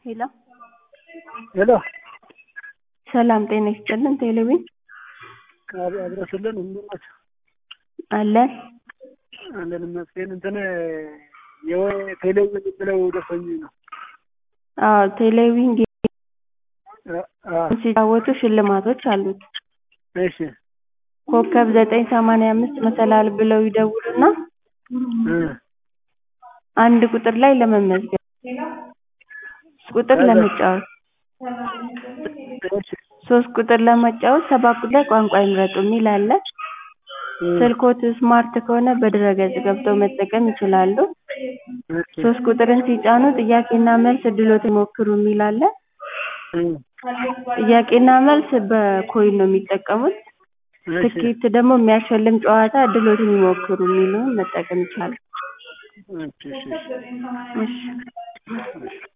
ሄሎ ሄሎ ሰላም ጤና ይስጥልን ቴሌቪዥን አድረሱልን እንደምን ናቸው? አለን አለን ይመስገን። እንትን የቴሌቪዥን ብለው ደርሶኝ ነው። አዎ ቴሌቪዥን ጌም አ- አ- ሲጫወቱ ሽልማቶች አሉት። እሺ ኮከብ ዘጠኝ ሰማንያ አምስት መሰላል ብለው ይደውሉና እ አንድ ቁጥር ላይ ለመመዝገብ ቁጥር ለመጫወት እሺ ሶስት ቁጥር ለመጫወት ሰባት ቁጥር ላይ ቋንቋ ይምረጡ የሚል አለ። እ ስልክዎት ስማርት ከሆነ በድረ-ገጽ ገብተው መጠቀም ይችላሉ። እሺ ሶስት ቁጥርን ሲጫኑ ጥያቄና መልስ እድልዎትን ይሞክሩ የሚል አለ። እ ጥያቄና መልስ በኮይን ነው የሚጠቀሙት። እሺ ትኬት ደግሞ የሚያሸልም ጨዋታ እድልዎትን ይሞክሩ የሚለውን መጠቀም ይቻላል። እሺ እሺ እሺ